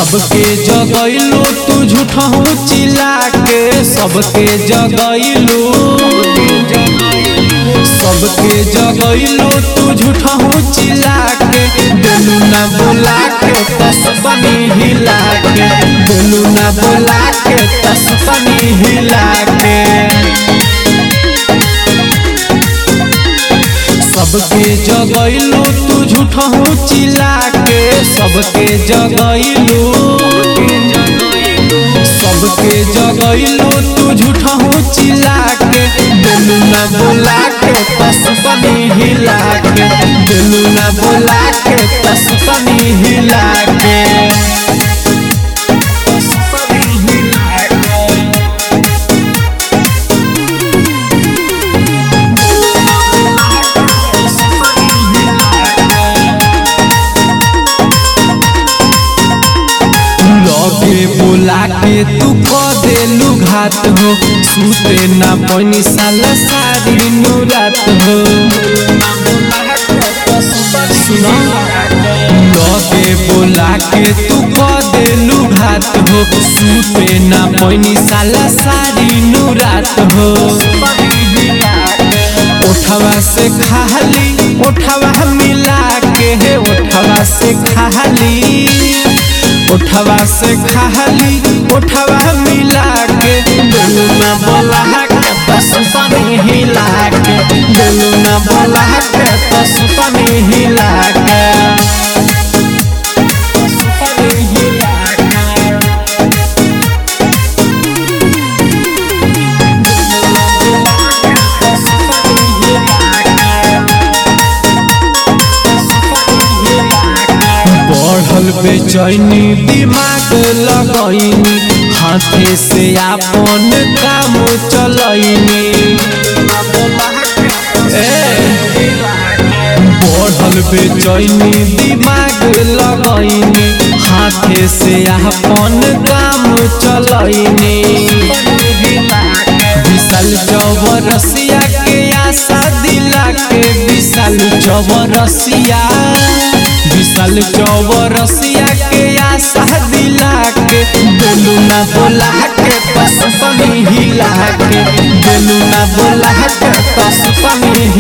सबके जगैलू तू झूठहू चिल्ला के सबके जगैलू सबके जगैलू तू झूठहू चिल्ला के दिलू ना बोला के तस्बनी हिला के दिलू ना बोला के तस्बनी हिला के सबके जगैलू तू झूठहू चिल्ला के सबके जगैलू सबके जगैलू तू झूठहू चिल्ला के दिलू ना बोला के तस्बनी हिला के दिलू ना बोला के तस्बनी हिला के तस्बनी हिला के लगे बोला के तू क देलू घात हो सूते ना पनी साल सारी नुरात हो सुनो लगे बोला के तू क देलू घात हो सूते ना पनी साल सारी नुरात हो उठवा से खाली उठवा मिला के है उठवा से खाली उठवा से खाली उठवा मिला के दिलू ना बोला के बस पानी हिला के दिलू ना बोला के बस पानी हिला के बस पानी हिला के बढ़ल बेचैनी दिमाग लगैनी हाथे से आपन काम चलैनी बढ़ल बेचैनी दिमाग लगैनी हाथे से आपन काम चलैनी विशाल चौबरसिया के आशा दिला के विशाल चौबरसिया विशाल चौबरसिया के आशा दिला के दिलू ना बोला के पसपनी हिला के दिलू ना बोला के पसपनी